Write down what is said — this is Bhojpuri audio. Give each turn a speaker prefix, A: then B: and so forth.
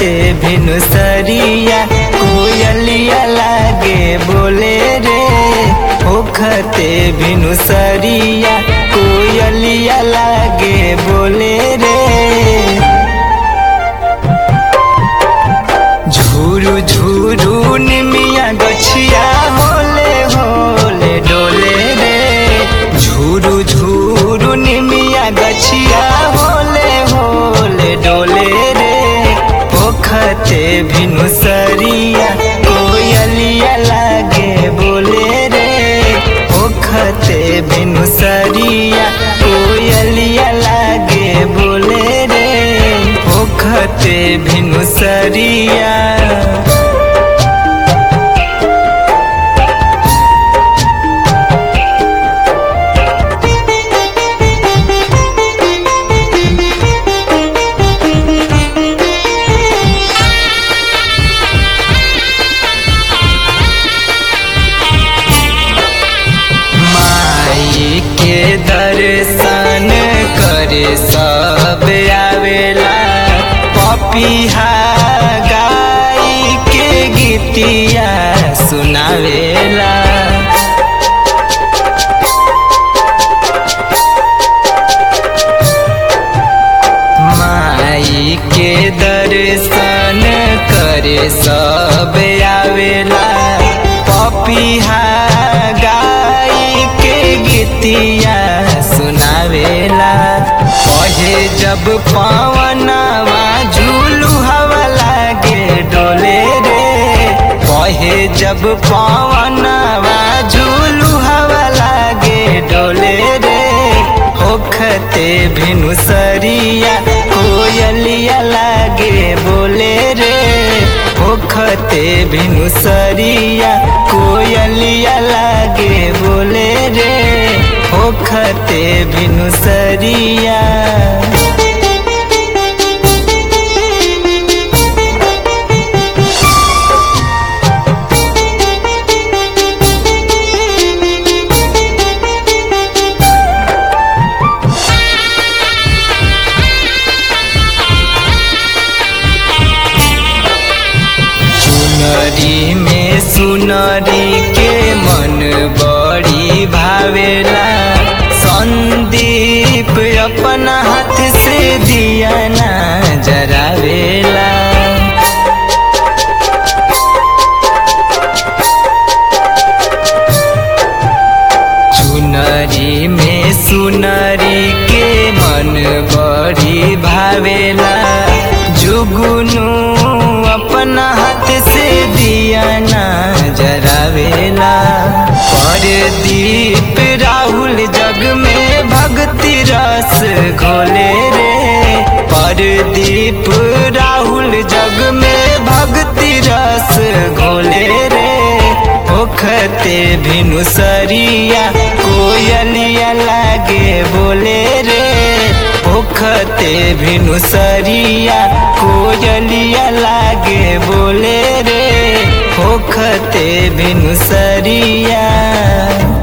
A: होखते भिनुसरिया कोयलिया लागे बोले रे होखते भिनुसरिया कोयलिया लागे बोले रे झूरू झूरू निमिया गछिया होले होले डोले रे झूरू झूरू निमिया गछिया होले होले डोले रे पोखते भिनुसरिया कोयलिया लागे बोले रे पोखते भिनुसरिया कोयलिया लागे बोले रे पोखते भिनुसरिया माई के दर्शन करे सब आवेला पपिहा गाई के गीतिया सुनावेला माई के दर्शन करे सब आवेला पपिहा गाई के गीतिया सुनावेला पहे जब पवनवा झूलू हवा लागे डोले रे पहे जब पवनवा झूलू हवा लागे डोले रे होखते भिनुसरिया कोयलिया लागे बोले रे होखते भिनुसरिया कोयलिया लागे बोले रे होखते भिनुसरिया चुनरी में सुनरी के मन बड़ी भावेला संदीप अपना हाथ से दिया ना जरावेला चुनरी में सुनरी के मन बड़ी भावेला जुगुनु अपना हाथ से दिया ना जरावेला परदीप राहुल जग में भक्ति रस घोले रे परदीप राहुल जग में भक्ति रस घोले रे होखते भिनुसरिया कोयलिया लागे बोले रे होखते भिनुसरिया कोयलिया लागे बोले रे होखते भिनुसरिया